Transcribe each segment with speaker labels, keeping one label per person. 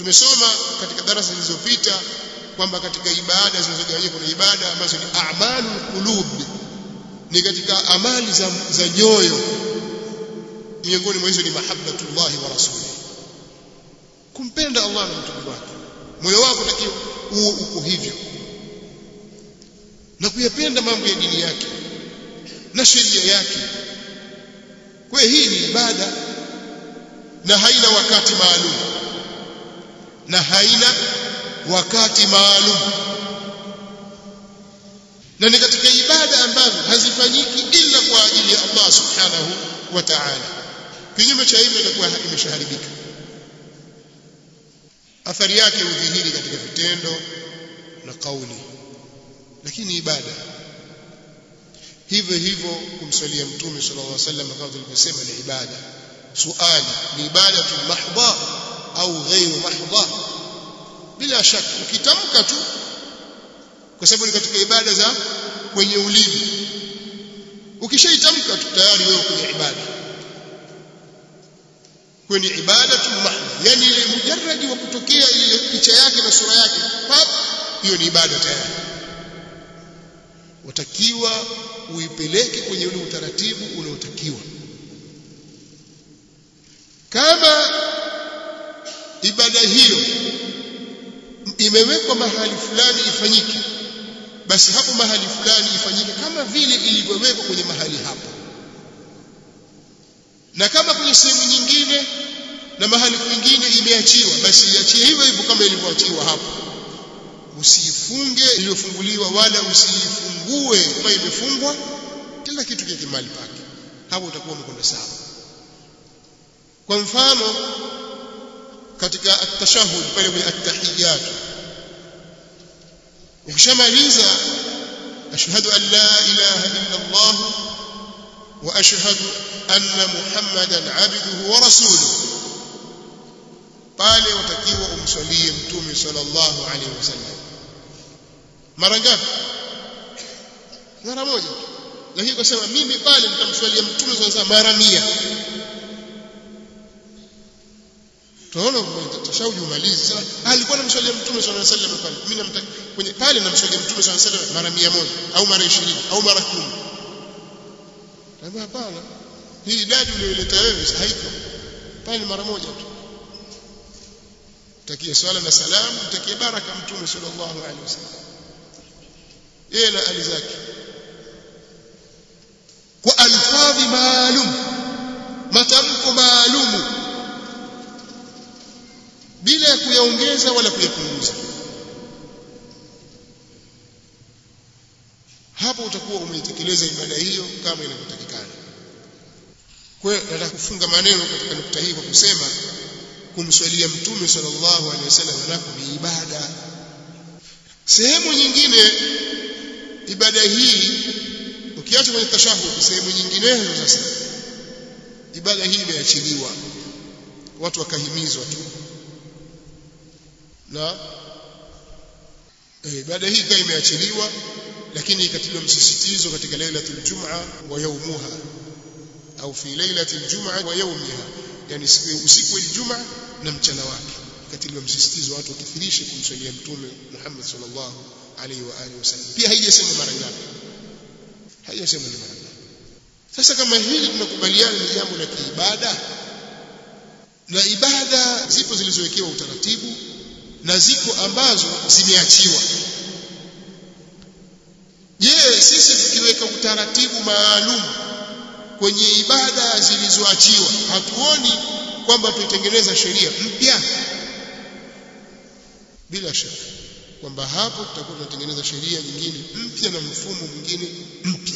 Speaker 1: tumesoma katika darasa zilizopita kwamba katika ibada zinazogawanyika kuna ibada ambazo ni a'malul qulub ni katika amali za, za nyoyo miongoni mwa hizo ni mahabbatullahi wa rasuli kumpenda Allah na mtume wake moyo wako unatakiwa uwe uko hivyo na kuyapenda mambo ya dini yake na sheria yake kwa hii ni ibada na haina wakati maalum na haina wakati maalum na ni katika ibada ambazo hazifanyiki ila kwa ajili ya Allah subhanahu wa ta'ala kinyume cha hivyo itakuwa imeshaharibika athari yake hudhihiri katika vitendo na kauli lakini ibada hivyo hivyo kumswalia mtume sallallahu alaihi wasallam kama tulivyosema ni ibada suali ni ibada mahdha au ghairu mahdha bila shaka ukitamka tu kwa sababu ni katika ibada za kwenye ulimi ukishaitamka tu tayari wewe kwenye ibada kwenye ibada tu mahdha yani ile mujarradi wa kutokea ile picha yake na sura yake pap hiyo ni ibada tayari watakiwa uipeleke kwenye ule utaratibu unaotakiwa kama ibada hiyo imewekwa mahali fulani ifanyike basi hapo mahali fulani ifanyike kama vile ilivyowekwa kwenye mahali hapo na kama kwenye sehemu nyingine na mahali kwingine imeachiwa basi iachie hivyo hivyo kama ilivyoachiwa hapo usiifunge iliyofunguliwa wala usiifungue kama imefungwa kila kitu kike mahali pake hapo utakuwa umekwenda sawa kwa mfano katika at-tashahhud pale kwenye at-tahiyyat ukishamaliza ashhadu an la ilaha illa Allah wa ashhadu anna muhammadan abduhu wa rasuluhu pale watakiwa umswalie mtume sallallahu alaihi wasallam mara ngapi mara moja lakini kwa sababu mimi pale nitamswalia mtume sallallahu alaihi mara mia tunaona tashahudi umalizi sasa alikuwa anamswalia mtume sallallahu alaihi wasallam pale mimi namtaka kwenye pale namswalia mtume sallallahu alaihi wasallam mara 100 au mara 20 au mara 10 Tabii hapana hii idadi uliyoleta wewe haiko pale mara moja tu takie swala na salamu takie baraka mtume sallallahu alaihi wasallam yeye na ali zake kwa alfadhi maalum matamko maalumu bila ya kuyaongeza wala kuyapunguza hapo utakuwa umeitekeleza ibada hiyo kama inavyotakikana kwa hiyo nataka kufunga maneno katika nukta hii kwa kusema kumswalia mtume sallallahu alaihi wasallam nako ni ibada sehemu nyingine ibada hii ukiacha kwenye tashahud sehemu nyinginezo sasa ibada hii imeachiliwa watu wakahimizwa tu na ibada hii ikawa imeachiliwa lakini ikatiliwa msisitizo katika lailatul jum'a wa yaumuha au fi lailatul jum'a wa yaumiha yani usiku wa Ijumaa na mchana wake ikatiliwa msisitizo watu wakithirishe kumswalia mtume Muhammad sallallahu alaihi wa alihi wasallam pia haijasema mara ngapi haijasema ni mara ngapi sasa kama hili tunakubaliana ni jambo la kiibada na ibada zipo zilizowekewa utaratibu na ziko ambazo zimeachiwa je sisi tukiweka utaratibu maalum kwenye ibada zilizoachiwa hatuoni kwamba tuitengeneza sheria mpya bila shaka kwamba hapo tutakuwa tunatengeneza sheria nyingine mpya na mfumo mwingine mpya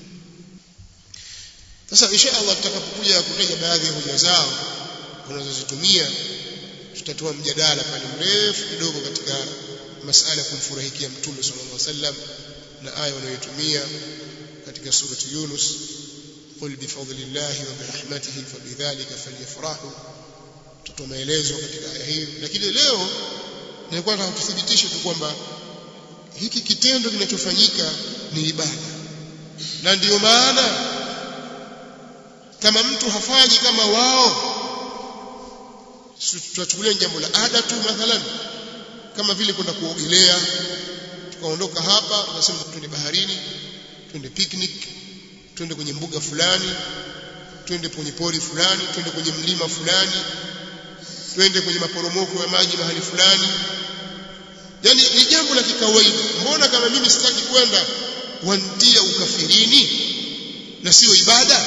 Speaker 1: sasa insha Allah tutakapokuja kutaja baadhi ya hoja zao wanazozitumia tutatoa mjadala pale mrefu kidogo katika masala ya kumfurahikia mtume sallallahu alaihi wasallam na aya wanayotumia katika surati Yunus qul bifadlillahi wa birahmatihi fabidhalika falyafrahu tutoa maelezo katika aya hii lakini leo nilikuwa nataka kuthibitisha tu kwamba hiki kitendo kinachofanyika ni ibada na ndiyo maana kama mtu hafanyi kama wao tunachukulia jambo la ada tu mathalan kama vile kwenda kuogelea tukaondoka hapa tunasema twende baharini twende picnic twende kwenye mbuga fulani twende kwenye pori fulani twende kwenye mlima fulani twende kwenye maporomoko ya maji mahali fulani yani ni jambo la kikawaida mbona kama mimi sitaki kwenda wantia ukafirini na sio ibada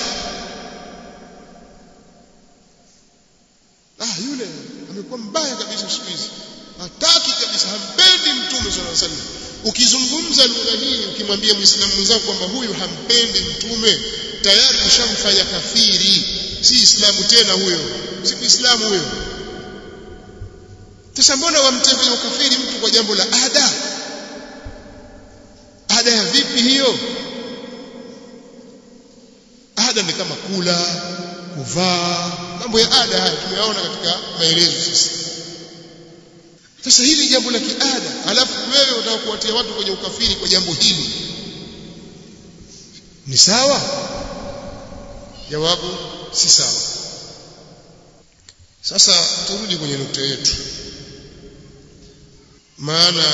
Speaker 1: ah yule amekuwa mbaya kabisa siku hizi hataki kabisa hampendi mtume sallallahu alaihi wasallam ukizungumza lugha hii ukimwambia muislamu mwenzako kwamba huyu hampendi mtume tayari ushamfanya kafiri si islamu tena huyo si islamu huyo sasa mbona wamtembea ukafiri mtu kwa jambo la ada ada ya vipi hiyo ada ni kama kula kuvaa mambo ya ada haya tumeyaona katika maelezo sasa sasa hili jambo la kiada alafu wewe unataka kuwatia watu kwenye ukafiri kwa jambo hili ni sawa jawabu si sawa sasa turudi kwenye nukta yetu maana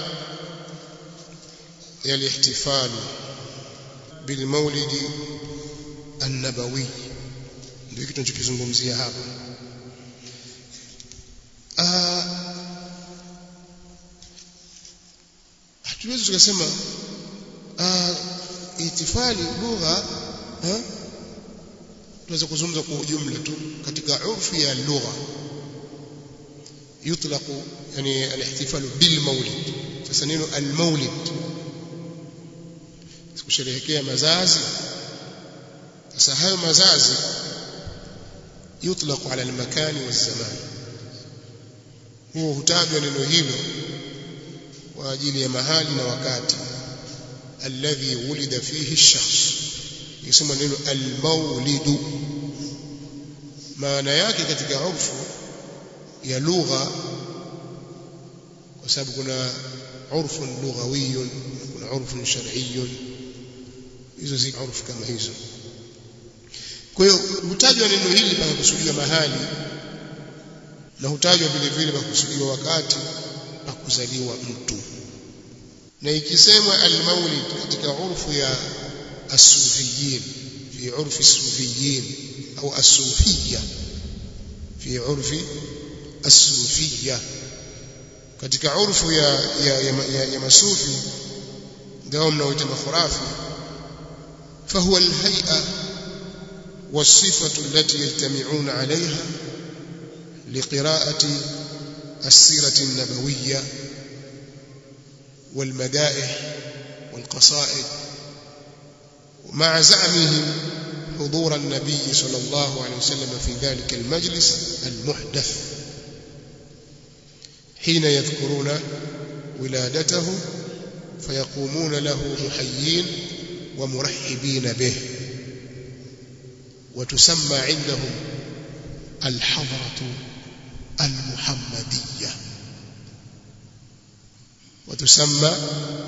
Speaker 1: ya lihtifal bilmaulidi annabawi ndio kitu tunachokizungumzia hapa hatuwezi tukasema itifali lugha tunaweza kuzungumza kwa ujumla tu katika urfi ya lugha يطلق يعني الاحتفال بالمولد sasa neno almaulid kusherehekea mazazi sasa hayo mazazi yutlaq ala almakani wazaman huo hutajwa neno hilo kwa ajili ya mahali na wakati alladhi wulida fihi ash-shakhs yasema neno almaulidu maana yake katika urfu ya lugha kwa sababu kuna urfun lughawiyun kuna urfun shar'iyyun hizo zi urfu kama hizo kwa hiyo hutajwa neno hili mpaka kusudiwa mahali na hutajwa vile vile mpaka kusudiwa wakati pa kuzaliwa mtu na ikisemwa almaulid katika urfu ya asufiyin fi urfi sufiyin au asufiyya fi urfi asufiyya katika urfu ya ya, ya, ya, ya masufi ndio mnaoita makhurafi فهو الهيئة والصفة التي يجتمعون عليها لقراءة السيرة النبوية والمدائح والقصائد مع زعمهم حضور النبي صلى الله عليه وسلم في ذلك المجلس المحدث حين يذكرون ولادته فيقومون له محيين ومرحبين به وتسمى عندهم الحضرة المحمدية وتسمى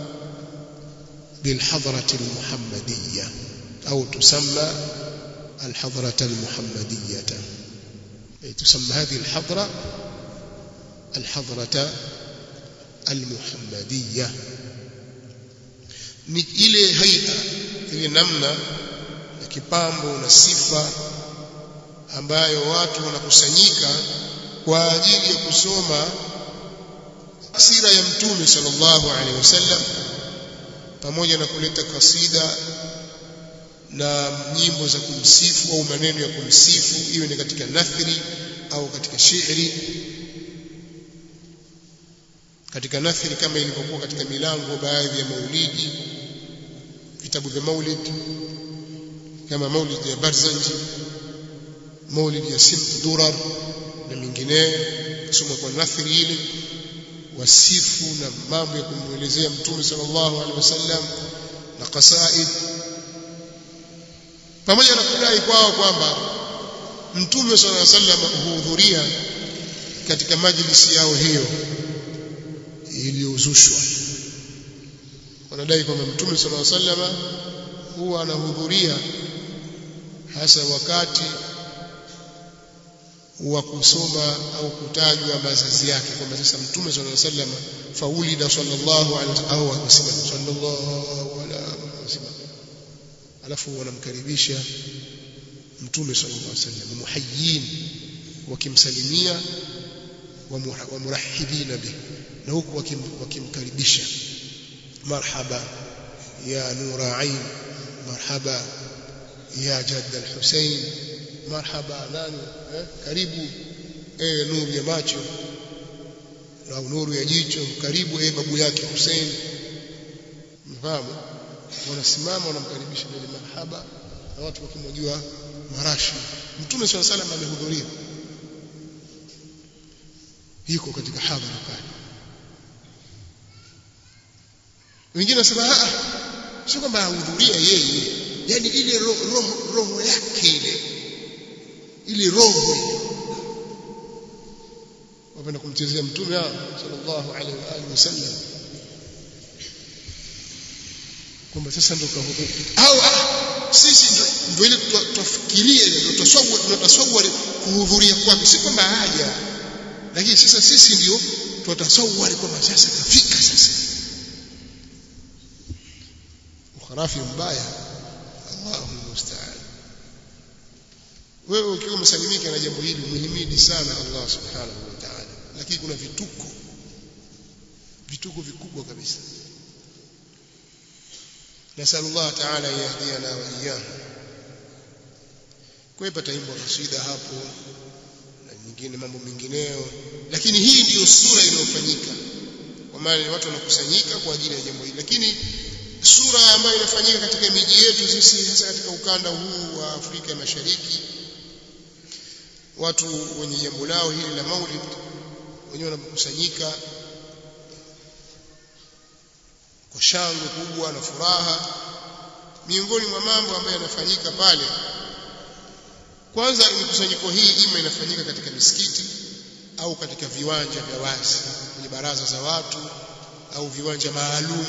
Speaker 1: بالحضرة المحمدية أو تسمى الحضرة المحمدية تسمى هذه الحضرة الحضرة المحمدية ni ile haia ile namna ya kipambo na sifa ambayo watu wanakusanyika kwa ajili ya kusoma sira ya mtume sallallahu alaihi wasallam pamoja na kuleta kasida na nyimbo za kumsifu au maneno ya kumsifu iwe ni katika nathri au katika shairi katika nathri kama ilivyokuwa katika milango baadhi ya maulidi vitabu vya maulid kama maulid ya Barzanji maulid ya Sibt Durar na mingineyo kusoma kwa nathri ile wasifu na mambo ya kumwelezea mtume sallallahu alaihi wasallam na qasaid pamoja na kudai kwao kwamba mtume sallallahu alaihi wasallam huhudhuria katika majlisi yao hiyo iliyozushwa wanadai kwamba mtume sallallahu alaihi wasallam huwa anahudhuria hasa wakati wa kusoma au kutajwa mazazi yake kwamba sasa mtume sallallahu alaihi wasallam faulida sallallahu alaihi wasallam au akasema sallallahu alaihi wasallam alafu wanamkaribisha mtume sallallahu alaihi wasallam muhayyin wakimsalimia wa murahibina bih na huku wakimkaribisha marhaba ya nura ain marhaba ya jadd al-Husayn marhaba nani eh? karibu eh nuru ya macho au nuru ya jicho karibu eh babu yake Hussein mfahamu wanasimama wanamkaribisha mbele marhaba na watu wakimwagiwa marashi mtume swalla salam amehudhuria yuko katika hadhara pale wengine wasema ah sio kwamba ahudhuria yeye yani ile roho roho, roho yake ile ile roho wapenda kumchezea mtume sallallahu alaihi wa alihi wasallam kwamba sasa ndio kahudhuria au sisi ndio ile tufikirie ile tutasawwa tunatasawwari kuhudhuria kwake si kwamba haja lakini sasa sisi ndio tutasawwari kwamba sasa kafika sasa ukharafi mbaya Allahu musta'an wewe ukiwa umesalimika na jambo hili muhimidi sana Allah subhanahu wa ta'ala lakini kuna vituko vituko vikubwa kabisa nasallallahu ta'ala yahdiyana wa iyyahu kwa hiyo pataimba kasida hapo na nyingine mambo mengineyo lakini hii ndiyo sura inayofanyika kwa maana watu wanakusanyika kwa ajili ya jambo hili lakini sura ambayo inafanyika katika miji yetu sisi hasa katika ukanda huu wa Afrika Mashariki watu wenye jambo lao hili la maulid wenyewe wanakusanyika kwa shangwe kubwa na furaha miongoni mwa mambo ambayo yanafanyika pale kwanza mikusanyiko hii ima inafanyika katika misikiti au katika viwanja vya wazi kwenye baraza za watu au viwanja maalum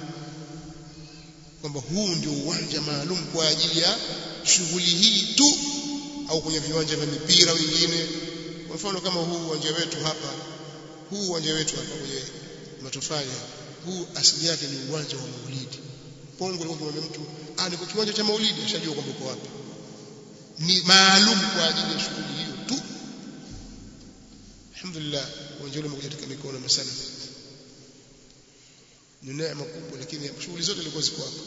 Speaker 1: kwamba huu ndio uwanja maalum kwa ajili ya shughuli hii tu au kwenye viwanja vya mipira wengine kwa mfano kama huu uwanja wetu hapa huu uwanja wetu hapa kwenye matofali huu asili yake ni uwanja wa maulidi pongo leo kumwambia mtu ah niko kiwanja cha maulidi ashajua kwamba uko wapi ni maalum kwa ajili ya shughuli hiyo tu alhamdulillah uwanja ule umekuja katika mikono masana ni neema kubwa lakini shughuli zote zilikuwa ziko hapo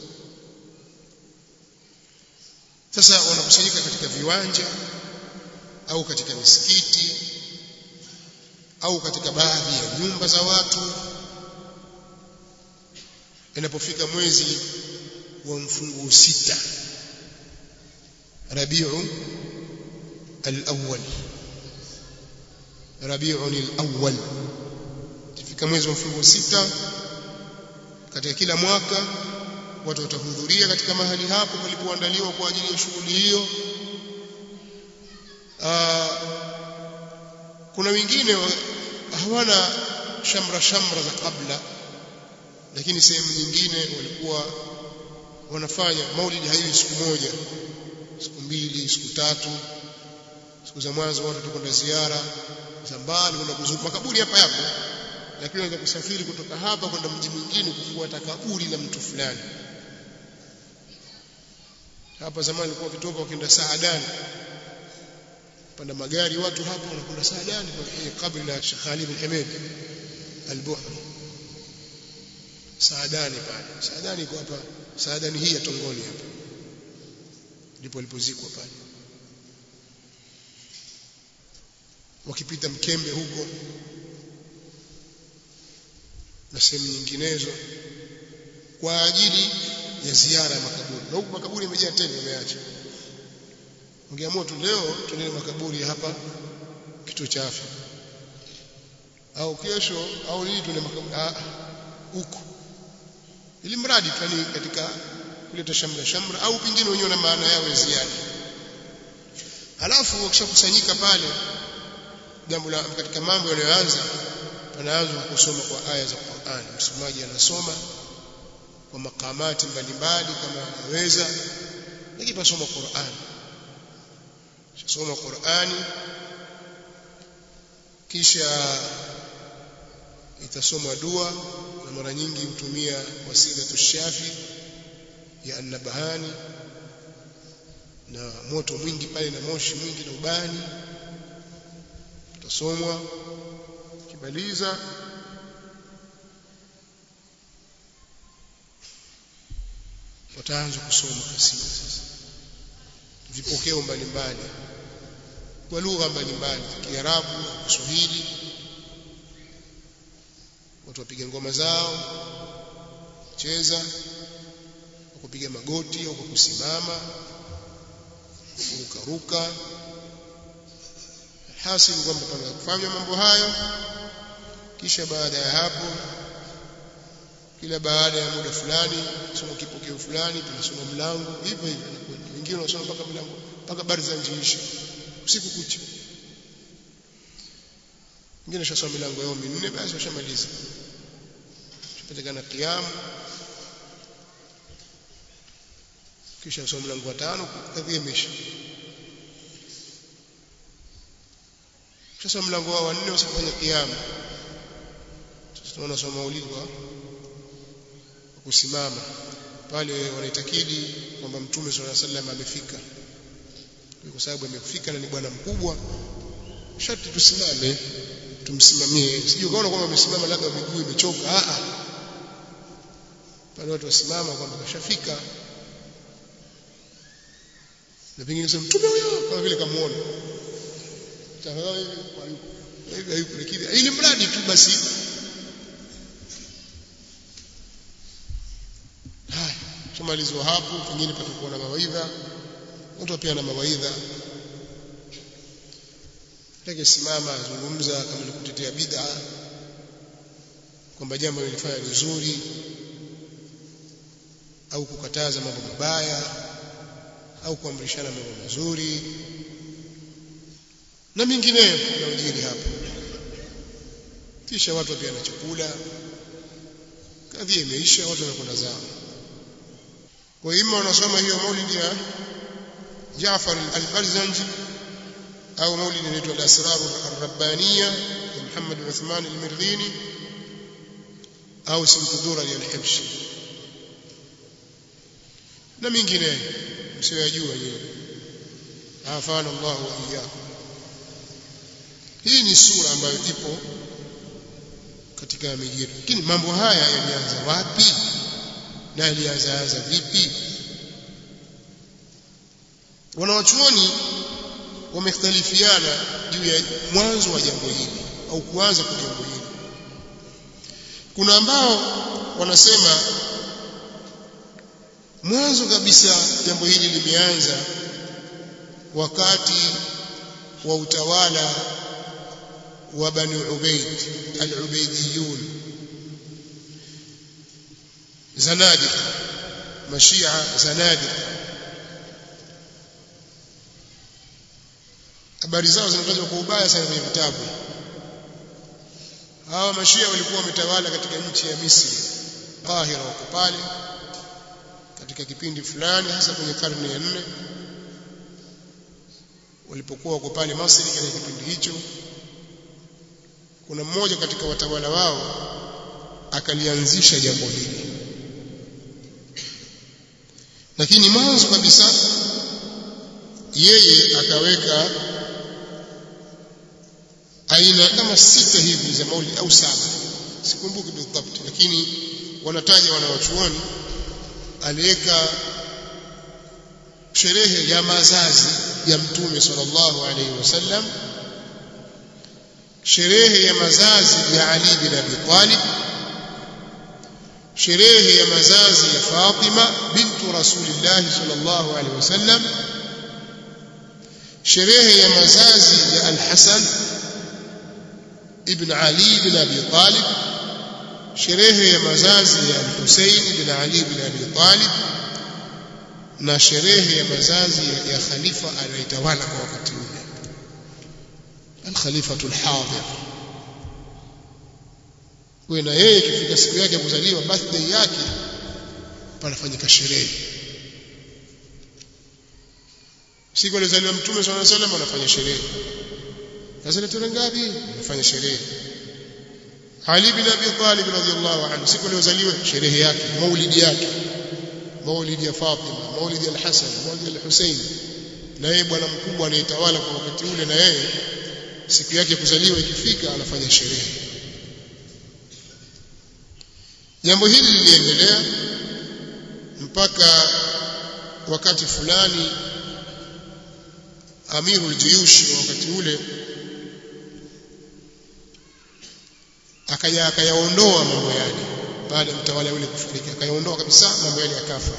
Speaker 1: sasa wanakusanyika katika viwanja au katika misikiti au katika baadhi ya nyumba za watu inapofika mwezi wa mfunguo sita Rabiu al-awwal Rabiu al-awwal ikifika mwezi wa mfunguo sita katika kila mwaka watu watahudhuria katika mahali hapo palipoandaliwa kwa ajili ya shughuli hiyo kuna wengine hawana shamra shamra za kabla lakini sehemu nyingine walikuwa wanafanya maulidi haiwi siku moja siku mbili siku tatu siku za mwanzo watu tukwenda ziara za mbali kwenda kuzuru makaburi hapa yapo lakini unaweza kusafiri kutoka hapa kwenda mji mwingine kufuata kaburi la mtu fulani hapa zamani ilikuwa kitoka wakienda Saadani panda magari watu hapa wanakwenda Saadani kwenye kabri la Sheikh Ali bin Hamid al-Buhri Saadani pale Saadani iko hapa Saadani hii ya Tongoni hapa ndipo alipozikwa pale wakipita mkembe huko na sehemu nyinginezo kwa ajili ya ziara ya makaburi na huku makaburi yamejaa tena yameacha ungeamua tu leo tuende makaburi hapa kituo cha afya au kesho au lini tuende makaburi ah huko ili mradi tani katika kuleta shamra shamra au pengine wenyewe na maana yao ya ziada halafu wakishakusanyika pale jambo la katika mambo yanayoanza panaanza kusoma kwa aya za Qur'an msomaji anasoma kwa makamati mbalimbali kama anaweza lakini pasoma Qur'an soma Qur'ani kisha itasomwa dua na mara nyingi hutumia wasila tushafi ya annabahani na moto mwingi pale na moshi mwingi na ubani utasomwa kimaliza wataanza kusoma kasida sasa vipokeo mbalimbali kwa lugha mbalimbali Kiarabu Kiswahili watu wapiga ngoma zao cheza kupiga magoti au kwa kusimama kurukaruka hasil kwamba pana kufanya mambo hayo kisha baada ya hapo kila baada ya muda fulani soma kipokeo fulani tunasoma mlango hivyo hivyo wengine wanasoma mpaka mlango mpaka bari za njiisha usiku kucha wengine shasoma milango yao minne basi washamaliza tupatikana kiamu kisha usome mlango wa tano kadhia imeisha sasa mlango wa nne usifanye kiamu sasa tunaona soma maulidi kwa kusimama pale wanaitakidi kwamba mtume swalla sallam amefika kwa sababu amefika na ni bwana mkubwa sharti tusimame tumsimamie sijui ukaona kwamba amesimama labda miguu imechoka a a pale watu wasimama kwamba kashafika na pengine sema mtume huyo kama vile kamuona tafadhali hivi hivi hayupo lakini ili mradi tu basi haya tumalizwa hapo pengine patakuwa na mawaidha watu pia na mawaidha Leke simama azungumza kama ni kutetea bid'a kwamba jambo lilifanya ni zuri au kukataza mambo mabaya au kuamrishana mambo mazuri na mingineyo yanayojiri hapa kisha watu pia na chakula kadhi imeisha watu wanakwenda zao kwa hiyo wanasoma hiyo maulidi ya Jaafar al-Barzanji au maulidi inaitwa al-Asrar ar-Rabbaniya ya Muhammad Uthman al-Mirghini au Simkudura al-Hibshi na mingineyo msiyojua nyinyi afana Allah wa iyyakum hii ni sura ambayo ipo katika miji yetu lakini mambo haya yalianza wapi na yalianza vipi wanawachuoni wamekhtalifiana juu ya mwanzo wa jambo hili au kuanza kwa jambo hili kuna ambao wanasema mwanzo kabisa jambo hili limeanza wakati wa utawala wa Bani Ubaid al-Ubaidiyun zanadiq mashia zanadiq habari zao zinatajwa kwa ubaya sana kwenye vitabu hawa mashia walikuwa wametawala katika nchi ya Misri Qahira wako pale katika kipindi fulani hasa kwenye karne ya nne walipokuwa wako pale Misri katika kipindi hicho kuna mmoja katika watawala wao akalianzisha jambo hili lakini mwanzo kabisa yeye akaweka aina kama sita hivi za maulidi au saba sikumbuki bidhabt lakini wanataja wanawachuoni aliweka sherehe ya mazazi ya mtume sallallahu alaihi wasallam sherehe ya mazazi ya Ali bin Abi Talib sherehe ya mazazi ya Fatima bintu Rasulillah sallallahu alaihi wasallam sherehe ya mazazi ya Al-Hasan ibn Ali bin Abi Talib sherehe ya mazazi ya Hussein bin Ali bin Abi Talib na sherehe ya mazazi ya khalifa anayetawala kwa wakati ule al-khalifatu al-hadir kwa na yeye ikifika siku yake ya kuzaliwa birthday yake panafanyika sherehe siku alizaliwa mtume swalla salam anafanya sherehe sasa ni tarehe ngapi anafanya sherehe Ali bin Abi Talib radhiyallahu anhu siku aliyozaliwa sherehe yake maulidi yake maulidi ya Fatima maulidi ya Al-Hasan maulidi ya Al-Husayn na yeye bwana mkubwa anayetawala kwa wakati ule na yeye siku yake kuzaliwa ikifika anafanya sherehe jambo hili liliendelea mpaka wakati fulani amirul juyushi wa wakati ule akaya akayaondoa mambo yale baada ya mtawala yule kufariki akayaondoa kabisa mambo yale yakafa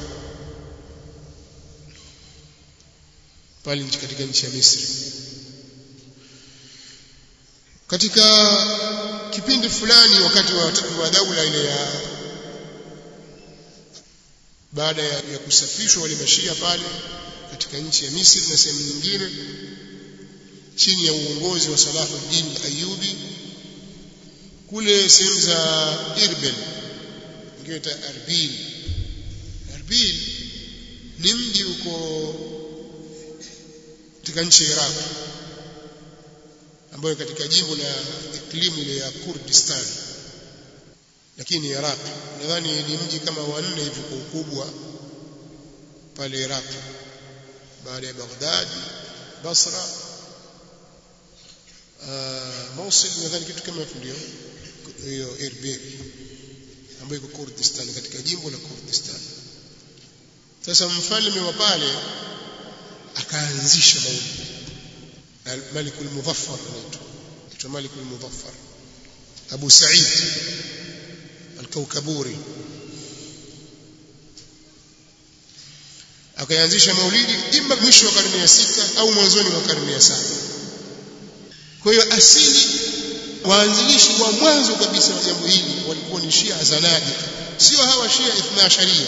Speaker 1: pale katika nchi ya Misri katika kipindi fulani wakati wa, wa daula ile ya baada ya, ya kusafishwa wale mashia pale katika nchi ya Misri na sehemu nyingine chini ya uongozi wa Salahuddin Ayyubi kule sehemu za Irbil ingine ta Arbil Arbil ni mji uko katika nchi ya Iraq ambayo katika jimbo la iklimu ile ya Kurdistan lakini Iraq nadhani ni mji kama wanne hivi kwa ukubwa pale Iraq baada ya Baghdad Basra uh, Mosul nadhani kitu kama ndio hiyo Erbil ambayo iko Kurdistan katika jimbo la Kurdistan sasa mfalme wa pale akaanzisha maulidi الملك المظفر anaitwa ملك المظفر Abu Sa'id al-Kaukaburi akaanzisha maulidi ima mwisho wa karne ya sita au mwanzoni wa karne ya saba kwa hiyo asili waanzilishi wa mwanzo kabisa wa jambo hili walikuwa ni Shia Zanadi sio hawa Shia Ithna Asharia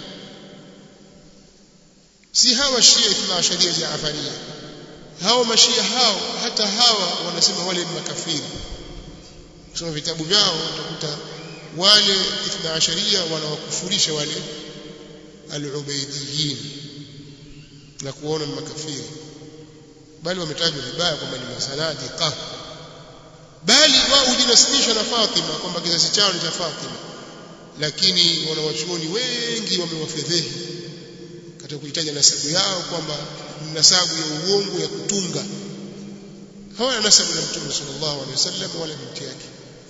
Speaker 1: si hawa Shia Ithna Asharia Jaafaria hao mashia hao hata hawa wanasema wale ni makafiri kusoma vitabu vyao utakuta wale ithna asharia wanawakufurisha wale al-ubaidiyin na kuona ni makafiri bali wametajwa vibaya kwamba ni masanadiqa bali wao hujinasibisha na Fatima kwamba kizazi chao ni cha Fatima lakini wanawachuoni wengi wamewafedhehi katika kuitaja nasabu yao kwamba nasabu ya uongo ya kutunga hawana nasabu na mtume sallallahu alaihi wasallam wala binti yake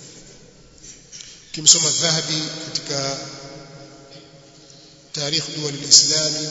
Speaker 1: kimsoma dhahabi katika tarikh duwal alislami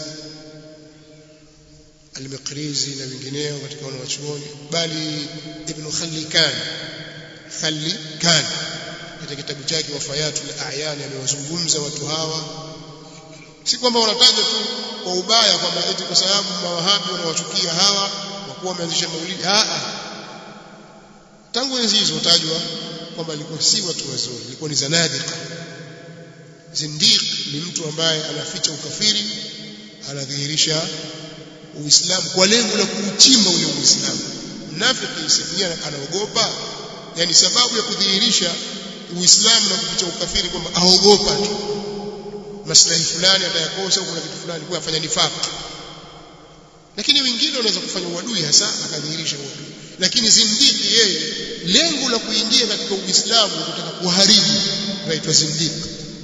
Speaker 1: al-Miqrizi na wengineo katika wanawachuoni bali ibn Khallikan Khallikan katika kitabu chake wafayatul a'yan amewazungumza watu hawa si kwamba wanataja tu kwa ubaya kwamba eti kwa sababu mawahabi wanawachukia hawa kwa kuwa wameanzisha maulidi a tangu enzi hizo tajwa kwamba ilikuwa si watu wazuri ilikuwa ni zanadika zindiq ni mtu ambaye anaficha ukafiri anadhihirisha uislamu kwa lengo la kuuchimba ule uislamu mnafiki sikia anaogopa yani sababu ya kudhihirisha uislamu na kuficha ukafiri kwamba aogopa tu maslahi fulani atayakosa kuna kitu fulani kwa afanya nifaq lakini wengine wanaweza kufanya uadui hasa akadhihirisha uadui lakini zindiki yeye lengo la kuingia katika uislamu kutaka kuharibu inaitwa zindiki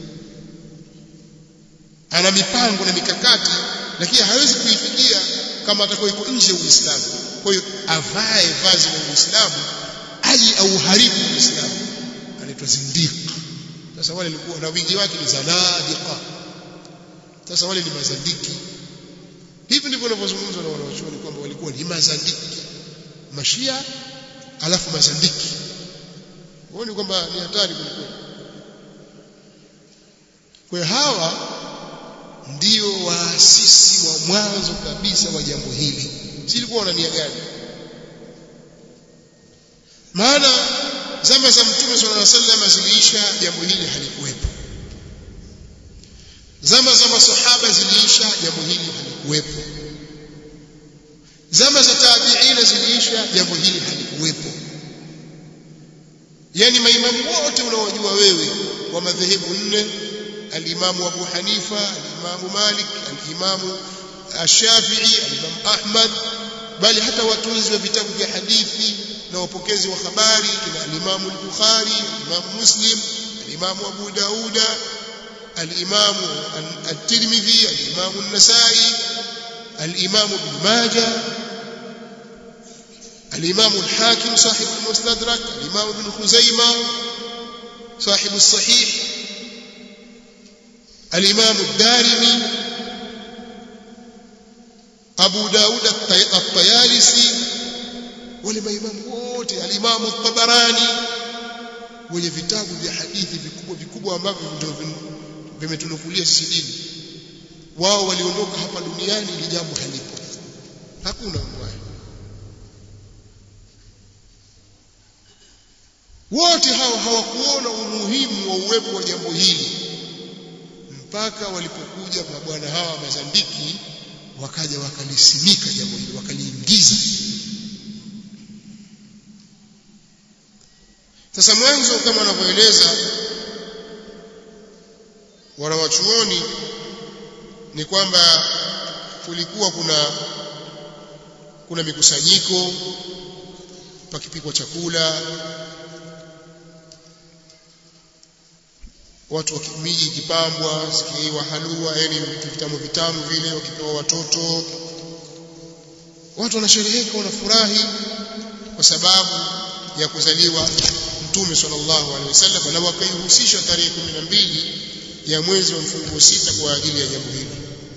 Speaker 1: ana mipango na mikakati lakini hawezi kuifikia kama atakuwa yuko nje ya uislamu kwa hiyo avae vazi la uislamu aje auharibu uislamu anaitwa zindiki sasa wale walikuwa na wingi wake ni zanadiqa sasa wale ni mazandiki hivi ndivyo wanavyozungumzwa na wanawachuoni kwamba walikuwa ni mazandiki mashia alafu mazandiki huoni kwamba ni hatari kwelikweli kwa hawa ndio waasisi wa mwanzo kabisa wa jambo hili si ilikuwa wana nia gani maana zama za mtume sallallahu alaihi wasallam ziliisha jambo hili halikuwepo zama za masahaba ziliisha jambo hili halikuwepo zama za tabiina ziliisha jambo hili halikuwepo yani maimamu wote unaojua wewe wa madhehebu nne alimamu Abu Hanifa alimamu Malik alimamu Shafi'i alimamu Ahmad bali hata watunzi wa vitabu vya hadithi na wapokezi wa habari kina al-Imam al-Bukhari al-Imam Muslim al-Imam Abu Dauda al-Imam at-Tirmidhi al-Imam an-Nasa'i al-Imam Ibn Majah الإمام الحاكم صاحب المستدرك الإمام ابن خزيمة صاحب الصحيح الإمام الدارمي أبو داود الطيالسي ولما إمام wote الإمام الطبراني wenye vitabu vya hadithi vikubwa vikubwa ambavyo ndio vimetunukulia sisi dini wao waliondoka hapa duniani ili jambo halipo hakuna mbaya wote hao hawakuona umuhimu wa uwepo wa jambo hili mpaka walipokuja mabwana hawa mazandiki wakaja wakalisimika jambo hili wakaliingiza sasa mwanzo kama wanavyoeleza wanawachuoni ni kwamba kulikuwa kuna kuna mikusanyiko pakipikwa chakula watu wa miji ikipambwa zikiwa halua yani vitamu vitamu vile wakipewa watoto watu wanashereheka wanafurahi kwa sababu ya kuzaliwa mtume sallallahu alaihi wasallam na wakaihusisha tarehe 12 ya mwezi wa mfunguo sita kwa ajili ya jambo hili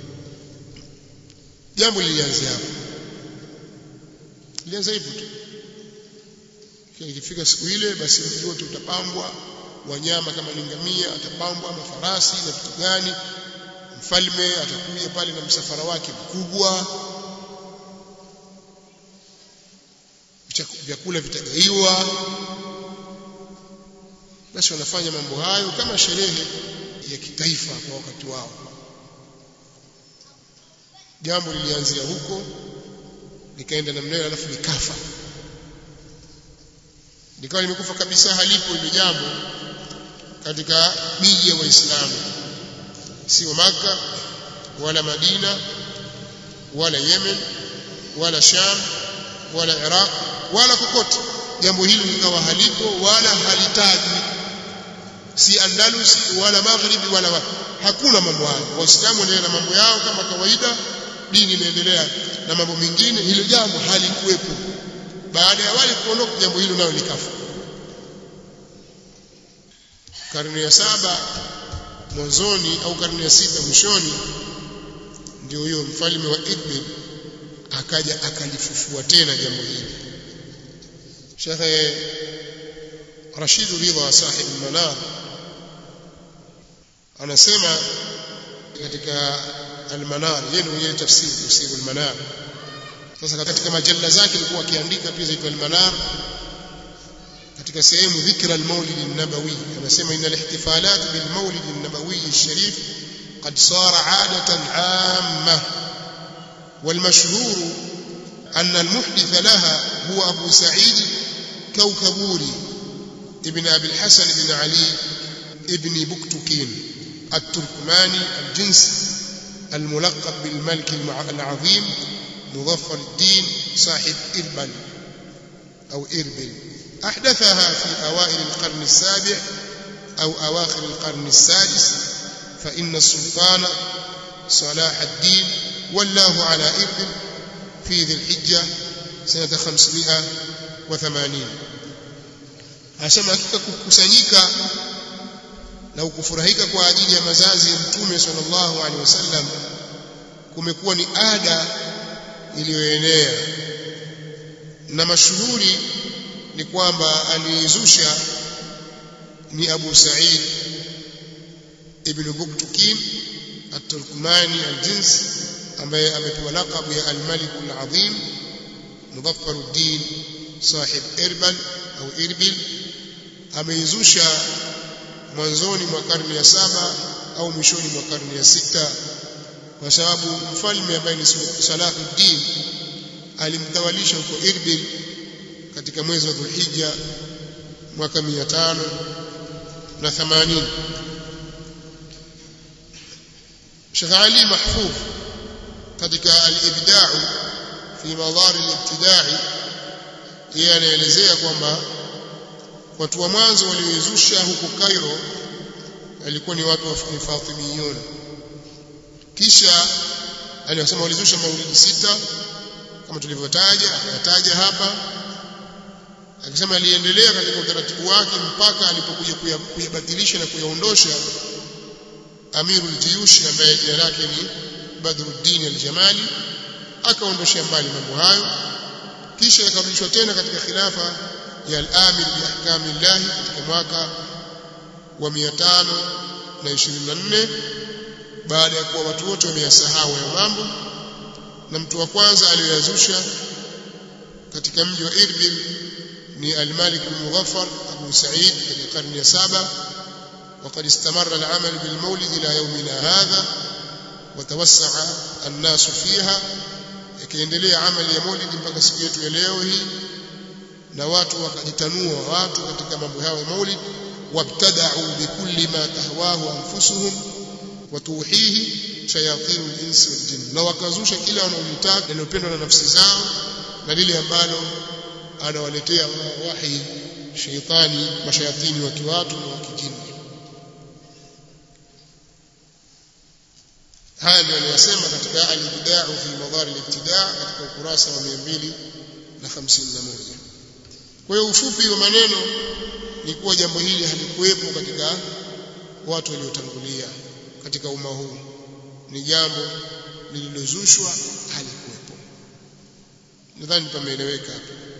Speaker 1: jambo lilianzia hapo lilianza hivyo tu ikifika siku ile basi mji wote utapambwa wanyama kama ni ngamia atapambwa mafarasi na vitu gani mfalme atakuja pale na msafara wake mkubwa vyakula vitagaiwa basi wanafanya mambo hayo kama sherehe ya kitaifa kwa wakati wao jambo lilianzia huko likaenda namna hiyo alafu likafa likawa limekufa kabisa halipo ile jambo katika miji ya waislamu sio maka wala madina wala yemen wala sham wala iraq wala kokote jambo hili likawa halipo wala halitajwi si andalus wala maghribi wala wapi hakuna mambo hayo waislamu wanaendelea na mambo yao kama kawaida dini inaendelea na mambo mengine hilo jambo halikuwepo baada ya wale kuondoka jambo hilo nalo likafa karne ya saba mwanzoni au karne ya sita mwishoni ndio huyo mfalme wa Idlib akaja akalifufua tena jambo hili Sheikh Rashid Ridha sahib Manar anasema katika al-Manar yeye mwenyewe tafsiri tafsiri al-Manar sasa katika majalla zake alikuwa akiandika pia zaitwa al-Manar katika sehemu dhikra al-Maulid an-Nabawi anasema inna al-ihtifalat bil-Maulid an-Nabawi al-Sharif قد صار عادة عامة والمشهور أن المحدث لها هو أبو سعيد كوكبوري ابن أبي الحسن بن علي ابن بكتكين التركماني الجنس الملقب بالملك العظيم مظفر الدين صاحب إربل أو إربل أحدثها في أوائل القرن السابع أو أواخر القرن السادس فإن السلطان صلاح الدين ولاه على إربل في ذي الحجة سنة 580 asema hakika kukusanyika na kufurahika kwa ajili ya mazazi ya mtume sallallahu alaihi wasallam kumekuwa ni ada iliyoenea na mashuhuri ni kwamba aliizusha ni Abu Sa'id ibn Buktukin at-Turkmani al-Jins ambaye amepewa lakabu ya al-Malik al-Azim Mudhaffaruddin sahib Irbil au Irbil ameizusha mwanzoni mwa karne ya saba au mwishoni mwa karne ya sita kwa sababu mfalme ambaye ni Salahuddin alimtawalisha huko Irbil katika mwezi wa Dhulhijja mwaka 580 Sheikh Ali Mahfudh katika al-Ibda' fi madar al-ibtida'i yeye anaelezea kwamba watu wa mwanzo walioizusha huko Cairo walikuwa ni watu wa Fatimiyun kisha aliyosema walizusha maulidi sita kama tulivyotaja akataja hapa akisema aliendelea katika utaratibu wake mpaka alipokuja kuyabatilisha na kuyaondosha Amirul Jiyushi ambaye jina lake ni Badruddin al-Jamali akaondosha mbali mambo hayo kisha yakarudishwa tena katika khilafa ya al-Amir bi ahkamillah katika mwaka wa 524 baada ya kuwa watu wote wameyasahau ya mambo na mtu wa kwanza aliyoyazusha katika mji wa Irbil ni al-Malik al-Mughaffar Abu Sa'id katika karne ya saba وقد استمر العمل بالمولد إلى يومنا هذا وتوسع الناس فيها ikiendelea amali ya maulid mpaka siku yetu ya leo hii na watu wakajitanua watu katika mambo yao ya maulid wabtada'u bikulli ma tahwahu anfusuhum watuhihi shayatin al-insi wal jinn na wakazusha kila wanaolitaka linalopendwa na nafsi zao na lile ambalo anawaletea wahi shaitani mashayatini wa kiwatu na wa kijini haya ndio aliyosema katika al-ibda'u fi madhar al-ibtida' katika ukurasa wa 251 kwa hiyo ufupi wa maneno ni kuwa jambo hili halikuwepo katika watu waliotangulia katika umma huu ni jambo lililozushwa halikuwepo nadhani pameeleweka hapo